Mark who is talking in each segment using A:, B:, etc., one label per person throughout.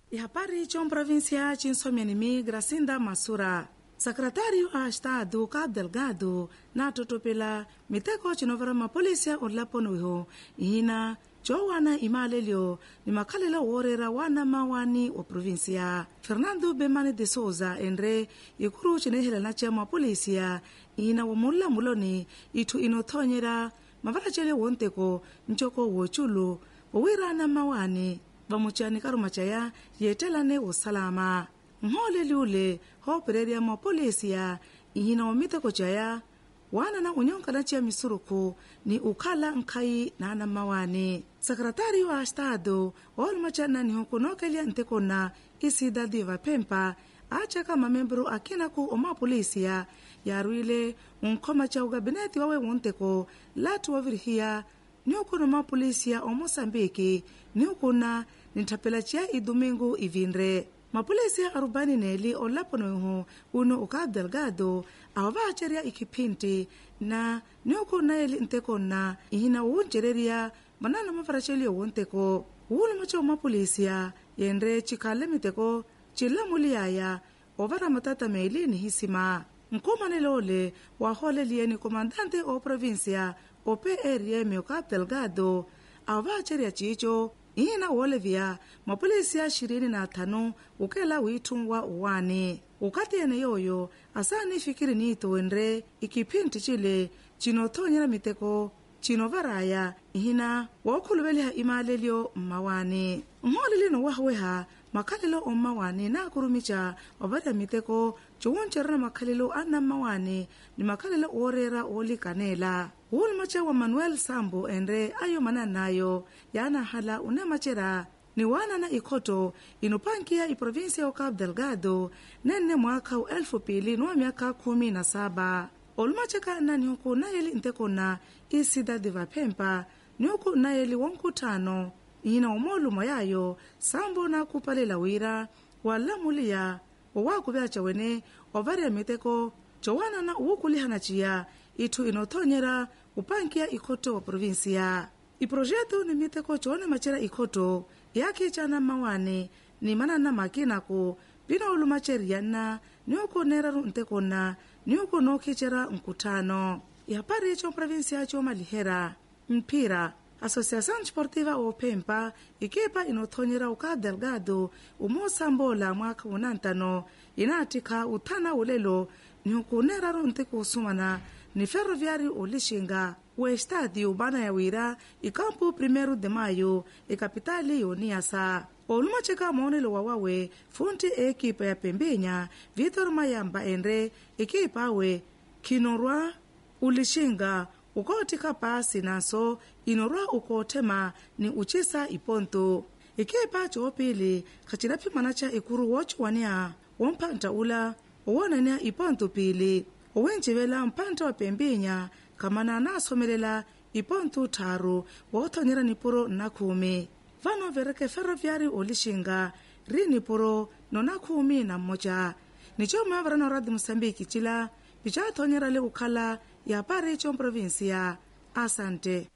A: ihapari chom provincia chinsomyanimi gracinda masura secretário a estado cabo delgado na totopela miteko cinovera mapolisia onlaponuiho ihina cowana imalelio ni makhalela woorera wana mawani wa provinsia fernando bemane de souza enre ikuru cinehelana ca mapolisia ihina wa mulamuloni ithu inothonyera mavaracele wonteko ncoko woculu wowirana mawani vamucani karumacaya yeettelane wosalama nhooleli ule hoopereria mapolisia ihina wa miteko caya wana na unyonkana cia misuruku ni ukhala nkhai naana mawani sekretário a estado oolumaca nihu nokelia ntekona isidadi vapempa acaka mamembro akinaku omapolisia yaruile unkhoma ca ugabinete wawe wonteko lati wavirihiya niukuna mapolisia omoçambike niukuna ninthapela cia idomingo ivinre mapolisia arubani neli olaponoihu uno o cabo delgado aho vaaceria ikhiphinti na niukuna eli ntekonna ihina wuuncereria manana mavaraceli owonteko wuuluma ca omapolisia yenre cikhale miteko cilamuliyaya ovara matata meeli nihisima nkumanele ole waahooleliyeni comandante o provincia o prm o cabo delgado aho vaaceria ciico ihina woolevya mapolisia ishirini na athanu ukela wiitthunwa uwani ukatiyene yooyo asaani ifikiri niitowenre ikiphinti cile cinothonyera miteko cinovaraya ihina wookhuluveliha imaalelyo mmawani nhoolelino wahaweha makhalelo ommawani naakurumica ovarya miteko ciwuncerera makhalelo anna mmawani ni makhalelo ooreera oolikanela wuulumaca wa manuel sambo enre ayomana nayo yaanahala unemacera ni waanana ikhoto inupankiya iprovinsia o cabo delgado nenne mwaakha wa elfu pili nuwa myakha khumi na saba olumaceka na nihuku nayeli ntekona isidadi vaphempa nihuku nayeli wonkhuttano ihina omoolumo yayo sambo naakupalela wira walamuliya owaakuvyaca wene ovarya miteko cowaanana wukulihana ciya itthu inothonyera upankiya ikhoto wa provinsia iprojeto ni miteko coone macera ikhoto yaakhiicana mmawane ni manana makinaku pina olumaceriyanna niuku neeraru ntekonna niuku nookhiicera nkuttano ihapari comprovinsia coomalihera mphira associação desportiva ophempa ikipa inothonyera o cabo delgado umoosambola mwaakha wunantano inaatikha uthana ulelo nihukuneeraru ntiku usumana ni ferroviário olixinga o estádio bana ya wira ikampo 1 de maio ikapitali yoniasa olumaceka moonelo wawawe funti eekipa ya pembenha vitor mayamba enre ikipa awe khinorwa ulixinga ukootika paasi naso inorwa ukoothema ni ucisa iponto ikipa coopili khacilaphimana ca ikuru woociwaniha womphanta ula owoonaniha iponto pili owencivela mphanta wa pembinya khamana naasomelela iponto tharu woothonyera nipuro nnakhumi vano vereke ferroviário olixinga ri nipuro nonakhumi na mmoca nicooma varano radio moçambique cila picathonyerale ukhala yapari comprovinsia asante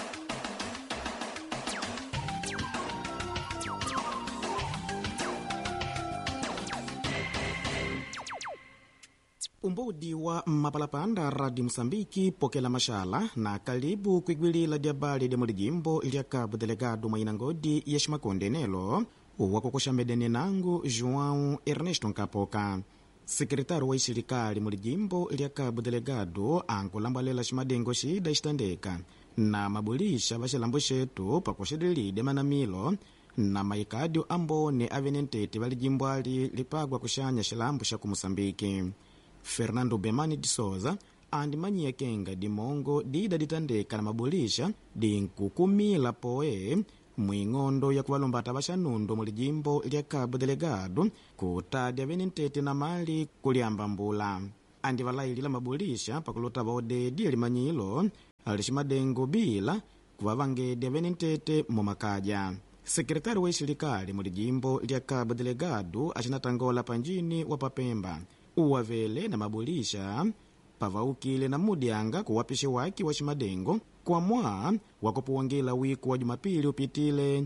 B: umbudi wa mapalapanda radio moçambiki pokela maxala na kalibu kwigwilila lya bali lya mulijimbo lya cabo delegado mwainangodi ya ximakonde nelo wakokoxamedene nangu joão ernesto nkapoka sekretário wa ixirikali mulijimbo lya cabo delegado ankulambalela ximadengo xida xitandeka na mabulixa va xilambo xetu pakuxelelide manamilo na maikadio ambone avenentete va lijimbo ali lipagwa kuxanya xilambo xa ku moçambike fernando bemani de souza andimanyiya kenga dimongo dida ditandeka na mabulixa dinkukumila poe mwing'ondo ya kuvalombata vaxanundo mu lijimbo lya cabo delegado kutadya venentete na mali kuliamba mbula andi valailila mabulixa pakulota vaodedya limanyilo liximadengo bila kuvavangedya venentete mumakadya sekretário wa ixilekali mu lijimbo lya cabo delegado axinatangola panjini wa papemba uwavele na mabulixa pavaukile na mudyanga kuwapixe waki wa ximadengo kwamwa wakupuwangila wiku wa jumapili upitile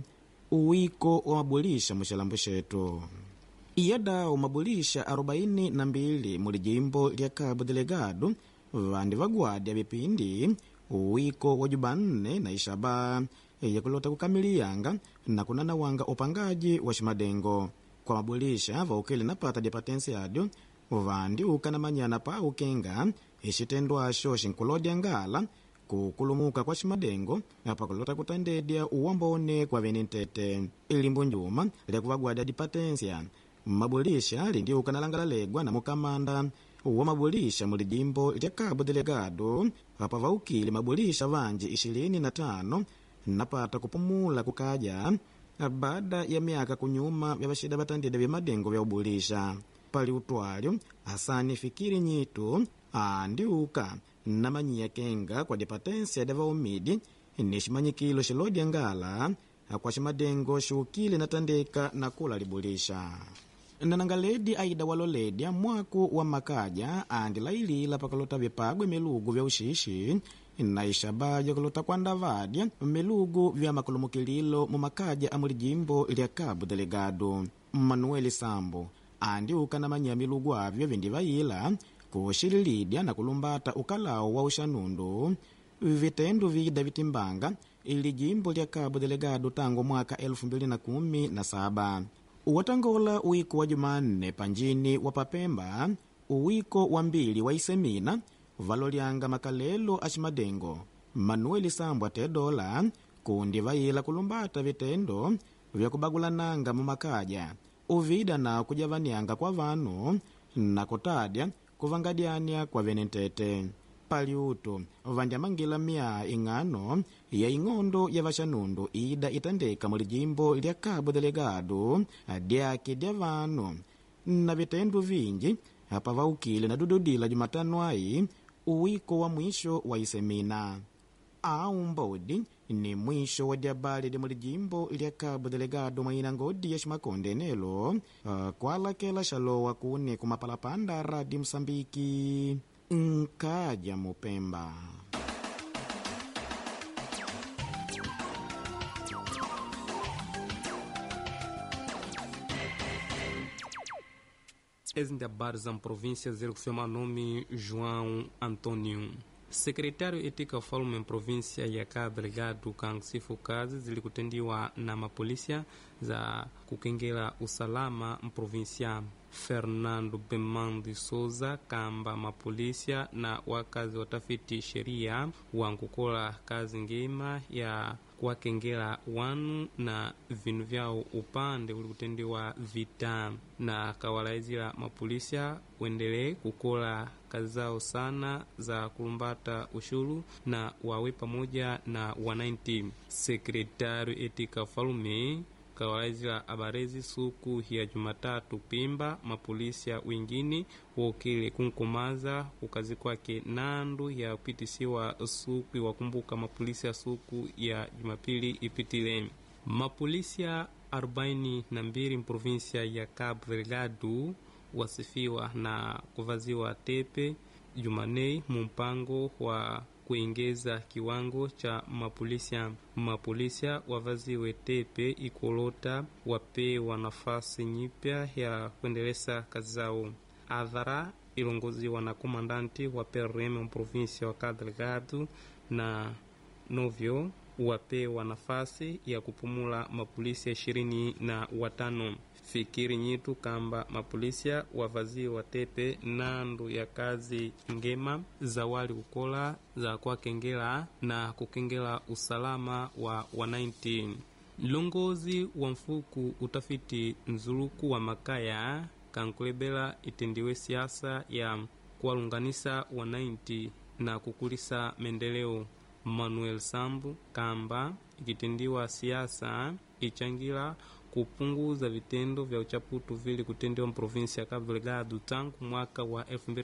B: uwiko wa mabulisha muxilambu xetu iyada umabulisha 42 muli jimbo lya cabo delegado vandi vagwadi vipindi uwiko wa jubanne na ixaba yakulota kukamiliyanga na kunanawanga upangaji wa ximadengo kwa mabulisha vaukele na pata dia patensiado vandi ukana manyana pa ukenga ixitendwaxo xinkulodya ngala kukulumuka kwa ximadengo pakulota kutandedya uwambone kwa vene ntete ilimbu njuma lyakuvagwada dipatensia mabulisha lindiuka nalangalalekwa na mukamanda wa mabulisha muli jimbo lya cabo delegado apa vaukile mabulisha vanji ishirini na tano napata kupumula kukaja baada ya miaka kunyuma vya vaxida vatandida vya madengo vya ubulisha pali utwalyo asani fikiri nyitu andiuka namanyiya kenga kwa dipatensia da vaumidi ni ximanyikilo xilodya ngala kwa ximadengo xiukile natandeka na kula libulisha nanangaledi aida waloledya mwaku wa makaja andi lailila pakalota vipagwe milugu vya uxixi na ixaba jakulota kuandavadya milugu vya makulumukililo mu makaja amuli jimbo lya cabo delegado manuel sambo andi ukanamanya milugu avyo vindi vayila kuxililidya na kulumbata ukalawo wa uxanundu vitendo vida vitimbanga ili jimbo lya cabo delegado tangu mwaka 2017 watangola uwiko wa jumanne panjini wa papemba uwiko wa mbili wa isemina valolyanga makalelo a ximadengo manuel sambwa tedola kundi vayila kulumbata vitendo vya kubagulananga mu makaja uvida na kujavanianga kwa vanu na kutadya kuvangadyania kwa vene ntete paliutu vandyamangila mya ing'ano ya ing'ondo ya vaxanundu ida itandeka muli jimbo lya cabo delegado dyake dya vanu na vitendo vinji apa vaukile na dududila jumatano ayi uwiko wa mwisho wa isemina au mbodi ni mwisho wa dyabali lya muli jimbo lya cabo delegado mwaina ngodi ya ximakonde nelo uh, kwalakela xalowa kune kumapalapanda radi msambiki nkaja mupemba
C: ex-habari za província zilikufiwa nome João Antônio sekretário etika ufalme província ya Cabo Delgado kansifu kazi zilikutendiwa na mapolisia za kukengela usalama mprovinsia Fernando Bemandi Souza kamba mapolisia na wakazi watafiti sheria wankukola kazi ngema ya kuwakengela wanu na vinu vyao upande ulikutendiwa vita na kawalaizila mapolisia wendelee kukola kazi zao sana za kulumbata ushuru na wawe pamoja na wananchi. Sekretari etika falume kawalaizila abarezi suku ya Jumatatu Pimba mapolisia wengine wokele kunkumaza kukazi kwake nandu ya kupitisiwa suku wakumbuka mapolisia suku ya Jumapili ipitile mapolisia 42 mprovinsia ya Cabo Delgado wasifiwa na kuvaziwa tepe Jumanei mumpango wa kuongeza kiwango cha mapolisia. Mapolisia wavaziwe tepe ikolota wapewa nafasi nyipya ya kuendeleza kazi zao. Adhara ilongoziwa na komandanti wa PRM mprovinsia wa Cabo Delgado na novyo wapewa nafasi ya kupumula mapolisia ishirini na watano fikiri nyitu kamba mapolisia wavaziwa tepe nandu ya kazi ngema za wali kukola za kuwakengela na kukengela usalama wa wananchi. Mlongozi wa mfuku utafiti nzuluku wa makaya kankulebela itendiwe siasa ya kuwalunganisa wananchi na kukulisa maendeleo. Manuel Sambu kamba ikitendiwa siasa ichangila kupunguza vitendo vya uchaputu vili kutendewa mprovinsi ya Cabo Delgado tangu mwaka wa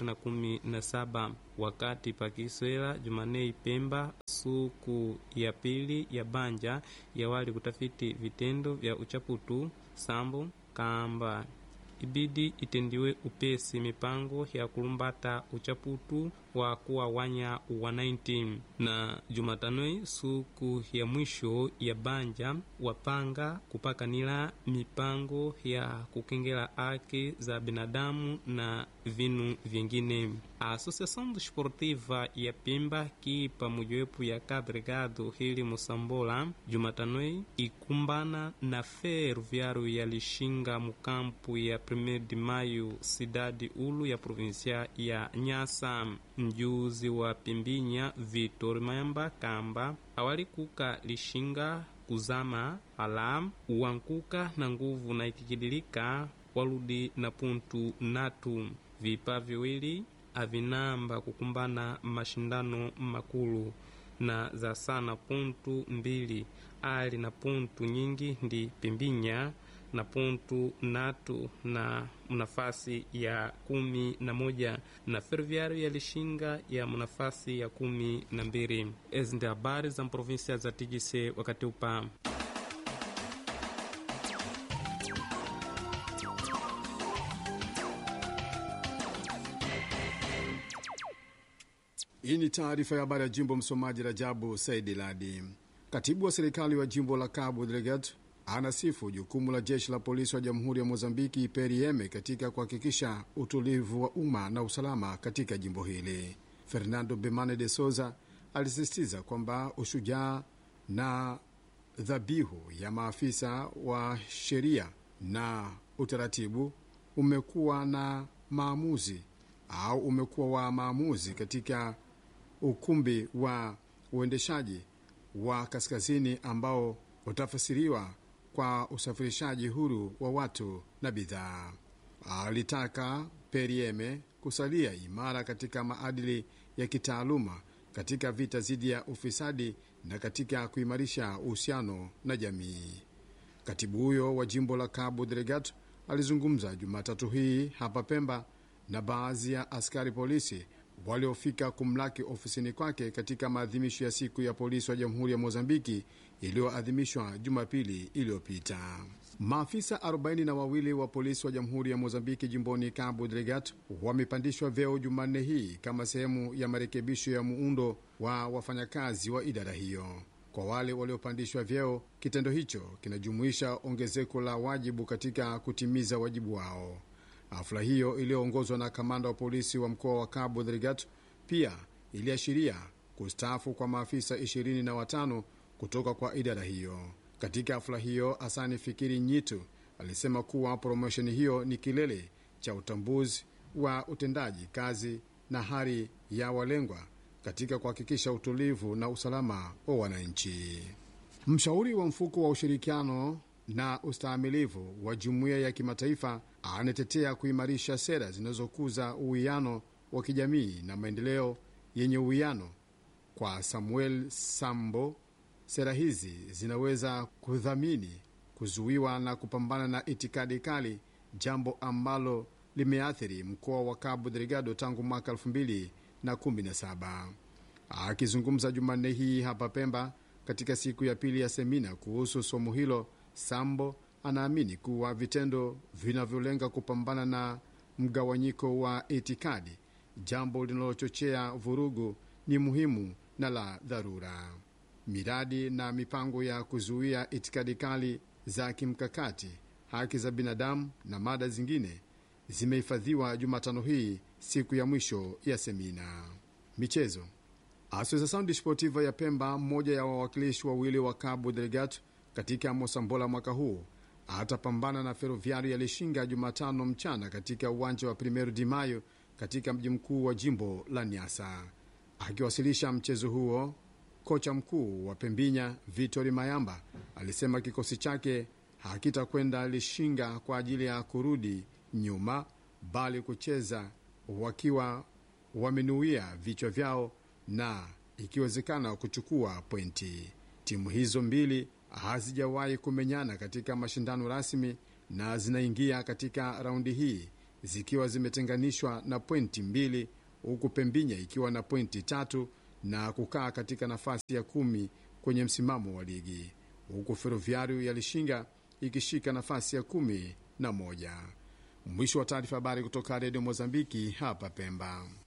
C: 2017 wakati pakiswela Jumanei Pemba suku ya pili ya banja ya wali kutafiti vitendo vya uchaputu Sambo kamba ibidi itendiwe upesi mipango ya kulumbata uchaputu wa kuwawanya wa 19 na jumatanoi suku ya mwisho ya banja wapanga kupakanila mipango ya kukengela haki za binadamu na vinu vyengine a associação desportiva ya pemba ki pamojewepo ya kadregado hili musambola jumatanoi ikumbana na ferroviário ya lixinga mukampu ya 1 de maio cidade ulu ya provincia ya nyasa mjuzi wa pimbinya vitor mayamba kamba awalikuka lixinga kuzama alam wankuka na nguvu na ikikidilika waludi na puntu natu vipa viwili avinamba kukumbana mashindano makulu na za sana puntu mbili ali na puntu nyingi ndi pimbinya na puntu natu na nafasi ya kumi na moja na ferroviário ya lishinga ya nafasi ya kumi na mbili ezi ndi habari za provinsia za tigise wakati upa
D: Hii ni taarifa ya habari ya jimbo. Msomaji Rajabu Saidi Ladi. Katibu wa serikali wa jimbo la Cabo Delgado anasifu jukumu la jeshi la polisi wa jamhuri ya Mozambiki PRM katika kuhakikisha utulivu wa umma na usalama katika jimbo hili. Fernando Bemane de Souza alisisitiza kwamba ushujaa na dhabihu ya maafisa wa sheria na utaratibu umekuwa na maamuzi au umekuwa wa maamuzi katika ukumbi wa uendeshaji wa kaskazini ambao utafasiriwa kwa usafirishaji huru wa watu na bidhaa. Alitaka Perieme kusalia imara katika maadili ya kitaaluma katika vita dhidi ya ufisadi na katika kuimarisha uhusiano na jamii. Katibu huyo wa jimbo la Cabo Delgado alizungumza Jumatatu hii hapa Pemba na baadhi ya askari polisi waliofika kumlaki ofisini kwake katika maadhimisho ya siku ya polisi wa jamhuri ya Mozambiki iliyoadhimishwa Jumapili iliyopita. Maafisa 42 wa polisi wa jamhuri ya Mozambiki jimboni Cabo Delgado wamepandishwa vyeo Jumanne hii kama sehemu ya marekebisho ya muundo wa wafanyakazi wa idara hiyo. Kwa wale waliopandishwa vyeo, kitendo hicho kinajumuisha ongezeko la wajibu katika kutimiza wajibu wao. Hafla hiyo iliyoongozwa na kamanda wa polisi wa mkoa wa Cabo Delgado pia iliashiria kustaafu kwa maafisa ishirini na watano kutoka kwa idara hiyo. Katika hafla hiyo, Asani Fikiri Nyitu alisema kuwa promosheni hiyo ni kilele cha utambuzi wa utendaji kazi na hali ya walengwa katika kuhakikisha utulivu na usalama wa wananchi. Mshauri wa mfuko wa ushirikiano na ustahimilivu wa jumuiya ya kimataifa anatetea kuimarisha sera zinazokuza uwiano wa kijamii na maendeleo yenye uwiano. Kwa Samuel Sambo, sera hizi zinaweza kudhamini kuzuiwa na kupambana na itikadi kali, jambo ambalo limeathiri mkoa wa Cabo Delgado tangu mwaka 2017. Akizungumza Jumanne hii hapa Pemba katika siku ya pili ya semina kuhusu somo hilo, Sambo anaamini kuwa vitendo vinavyolenga kupambana na mgawanyiko wa itikadi, jambo linalochochea vurugu, ni muhimu na la dharura. Miradi na mipango ya kuzuia itikadi kali za kimkakati, haki za binadamu na mada zingine zimehifadhiwa Jumatano hii, siku ya mwisho ya semina. Michezo. Associação Desportiva ya Pemba, mmoja ya wawakilishi wawili wa Cabo Delgado katika Mosambola mwaka huu atapambana na Ferroviário ya Lishinga Jumatano mchana katika uwanja wa Primeiro de Mayo katika mji mkuu wa jimbo la Niasa. Akiwasilisha mchezo huo, kocha mkuu wa Pembinya Vitori Mayamba alisema kikosi chake hakitakwenda Lishinga kwa ajili ya kurudi nyuma, bali kucheza wakiwa wamenuia vichwa vyao na ikiwezekana kuchukua pointi. Timu hizo mbili hazijawahi kumenyana katika mashindano rasmi na zinaingia katika raundi hii zikiwa zimetenganishwa na pointi mbili, huku Pembinya ikiwa na pointi tatu na kukaa katika nafasi ya kumi kwenye msimamo wa ligi, huku Ferroviário ya Lishinga ikishika nafasi ya kumi na moja. Mwisho wa taarifa habari kutoka redio Mozambiki hapa Pemba.